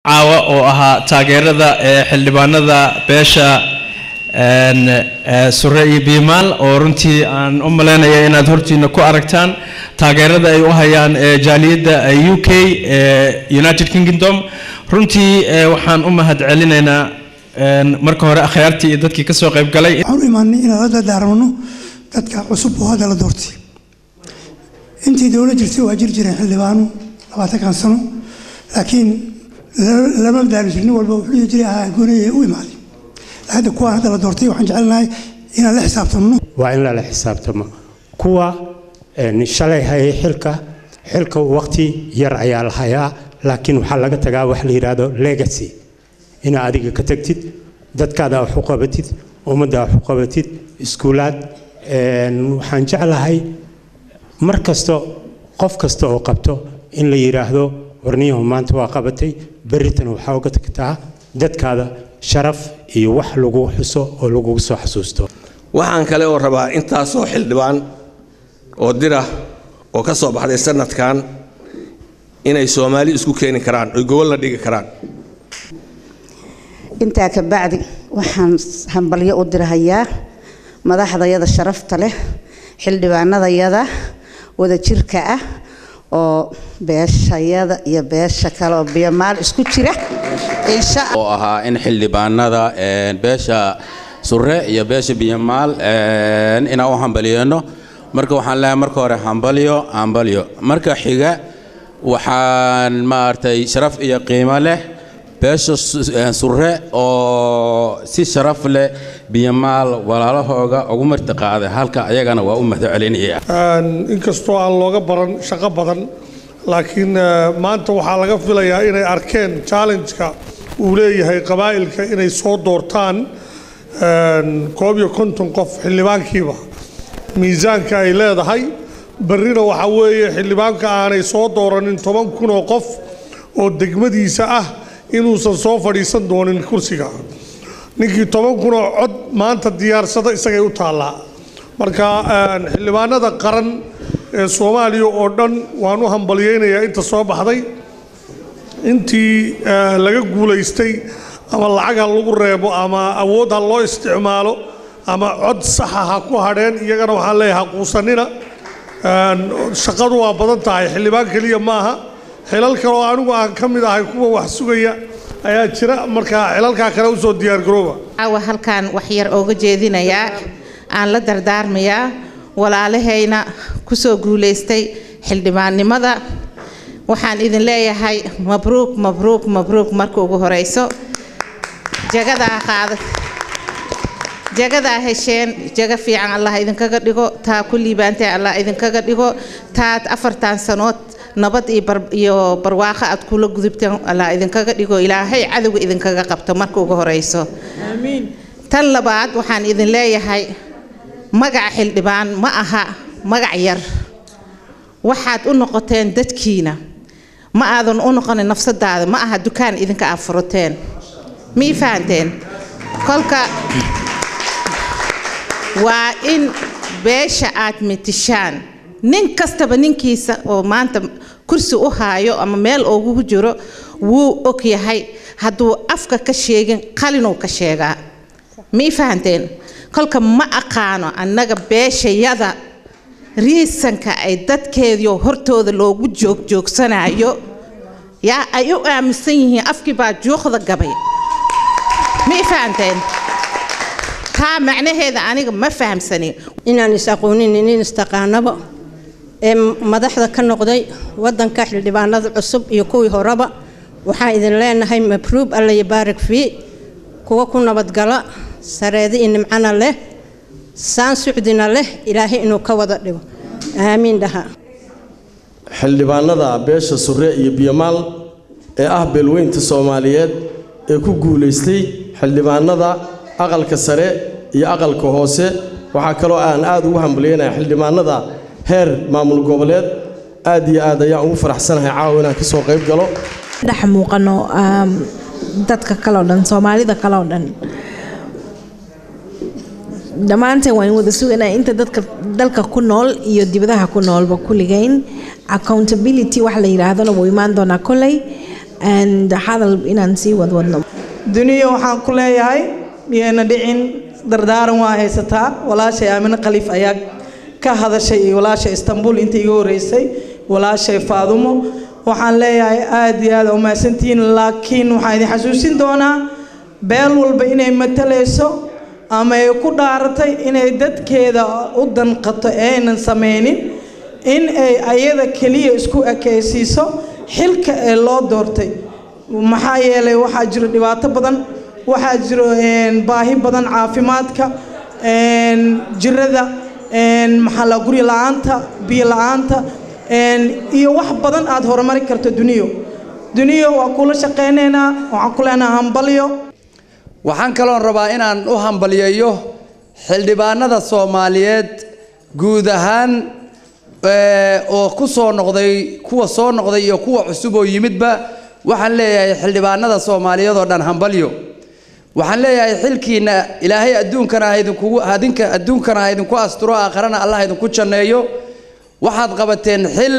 caawa oo ahaa taageerada ee xildhibaanada beesha een, ee, sure iyo biimaal oo runtii aan u malaynaya inaad hortiina ku aragtaan taageerada ay u hayaan ee jaaliyadda ee u k ee united kingdom runtii ee, waxaan u mahad celinaynaa een, marka hore akhyaartii iyo dadkii kasoo qayb galay waxaan u imaanay inaan la dardaarmano dadka cusub oo hadda la doortay intii dowlad jirtay waa jiri jireen xildhibaano labaatankan sano laakiin la- lama daaliso nin walba wuxuu dhihi jiray ahaa goonaya u imaaday hadda kuwaan hadda la doortay waxaan jecelnahay inaan la xisaabtanno waa in lala xisaabtamo kuwa een, shalay hayay xilka xilka waqti yar ayaa la hayaa laakiin waxaa laga tagaa wax la yidhaahdo legacy inaad adiga ka tagtid dadkaada wax u qabatid ummadda wax u qabatid iskuulaad een, waxaan jeclahay mar kasto qof kasta oo qabto in la yidhaahdo warniyahu maanta waa qabatay berritana waxaa uga tagtaa dadkaada sharaf iyo wax lagu xuso oo lagugu soo xasuusto waxaan kale oo rabaa intaasoo xildhibaan oo dira oo ka soo baxday sanadkan inay soomaali isku keeni karaan oy gobol la dhigi karaan intaa ka bacdi waxaan hambalyo u dirahayaa madaxdayada sharafta leh xildhibaanadayada wadajirka ah oo beeshayada iyo beesha kale oo biyamaal isku jira insha oo ahaa in xildhibaanada een, beesha sure iyo beesha biyamaal een, inaan u hambalyeeno marka waxaan leeyahay marka hore hambalyo hambalyo marka xiga waxaan maaragtay sharaf iyo qiimo leh beesha su- een, sure oo si sharaf leh biyamaal walaalahooga ugu martiqaaday halka ayagana waa u mahad celinaya Een, inkastoo aan looga baran shaqo badan laakiin eh, maanta waxaa laga filayaa inay arkeen challenge-ka uu leeyahay qabaa'ilka inay soo doortaan een, koob iyo konton qof xildhibaankiiba miisaanka ay leedahay berrina waxaa weeye xildhibaanka aanay soo dooranin toban kun oo qof oo degmadiisa ah inuusan soo fadhiisan doonin kursiga ninkii toban kun oo cod maanta diyaarsada isagay u taallaa marka een, xildhibaanada qaran ee soomaaliya oo dhan waan u hambalyaynayaa inta soo baxday intii eh, laga guulaystay ama lacag ha lagu reebo ama awood ha loo isticmaalo ama cod saxa ha ku hadheen iyagana waxaan leeyahay ha quusanina Een, shaqadu waa badan tahay xildhibaan keliya maaha xilal kale oo anigu aan ka mid ahay kuwa wax sugaya ayaa jira marka xilalkaa kale usoo diyaargarooba caawa halkaan wax yar ooga jeedinayaa aan la dardaarmayaa walaalahayna kusoo guulaystay xildhibaannimada waxaan idin leeyahay mabruuk mabruuk mabruuk marka ugu horeyso jagadaa qaada jagadaa hesheen jaga fiican allah idinkaga dhigo taa ku liibaantay allah idinkaga dhigo taad afartan sanood nabad iyo bar- iyo barwaaqo aad kula gudubteen allah idinkaga dhigo ilaahay cadowga idinkaga qabto marka ugu horeyso tan labaad waxaan idin leeyahay magaca xildhibaan ma aha magac yar waxaad u noqoteen dadkiina ma aadan u noqonin nafsadaada ma aha dukaan idinka aad furateen ma ii fahanteen kolka waa in beesha aad mitishaan nin kastaba ninkiisa oo maanta kursi u haayo ama meel ugu jiro wuu og yahay hadduu afka ka sheegin qalinuu ka sheegaa ma ii fahanteen kolka ma aqaano annaga beeshayada riisanka ay dadkeediio hortooda loogu joogjoogsanayo yaa ay u aaminsan yihiin afkii baa juuqda gabay ma ii fahanteen taa macnaheeda aniga ma fahamsani inaan is aqoonin inin istaqaanaba ee madaxda ka noqday wadanka xildhibaanada cusub iyo kuwii horeba waxaan idin leenahay mabruub alla yabaarak fii kuwa ku nabadgala sareedi iyo nimcana leh saan sucdina leh ilaahay inuu ka wada dhigo aamiin dhaha xildhibaanada beesha sure iyo biyamaal ee ah beelweynta soomaaliyeed ee ku guulaystay xildhibaanada aqalka sare iyo aqalka hoose waxaa kaloo aan aad ugu hambalyaynaya xildhibaanada heer maamul goboleed aad iyo aad ayaan ugu faraxsanahay caawa inaan ka soo qayb galo dhex muuqano um, dadka kaleo dhan soomaalida kaleo dhan dhammaanteen waan wada suganaa inta dadka dalka ku nool iyo dibadaha ku noolba kulligeyn accountability wax la yidhaahdona wuu imaan doonaa kolley and hadal inaan sii wadwadno duniya waxaan ku leeyahay miyayna dhicin dardaaran waa haysataa walaashay aamine khaliif ayaa ka hadashay iyo walaashay istanbul inta iga horeysay walaashay faadumo waxaan leeyahay aad iyo aad umahadsantihiin laakiin waxaan idin xasuusin doonaa beel walba inay matalayso ama ay ku dhaaratay inay dadkeeda u danqato aynan sameynin in ay ayada keliya isku ekaysiiso xilka ee loo doortay maxaa yeelay waxaa jiro dhibaato badan waxaa jiro baahi badan caafimaadka jirada maxaa la guri la-aanta biyo la-aanta iyo wax badan aad horumari karto duniyo duniyo waa kula shaqaynaynaa waxaan ku leenaha hambalyo waxaan kaloon rabaa inaan u hambalyeeyo xildhibaanada soomaaliyeed guud ahaan oo ku soo noqday kuwa soo noqday iyo kuwa cusub oo yimidba waxaan leeyahay xildhibaanada soomaaliyeed oo dhan hambalyo waxaan leeyahay xilkiina ilaahay adduunkana ha idinkugu adinka adduunkana ha idinku asturo aakharana allah ha idinku janneeyo waxaad qabateen xil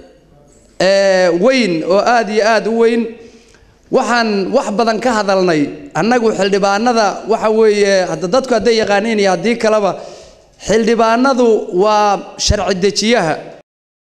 weyn oo aad iyo aad u weyn waxaan wax badan ka hadalnay annagu xildhibaanada waxa weeye hadda dadku hadday yaqaaniin iyo haddii kaleba xildhibaanadu waa sharci dejiyaha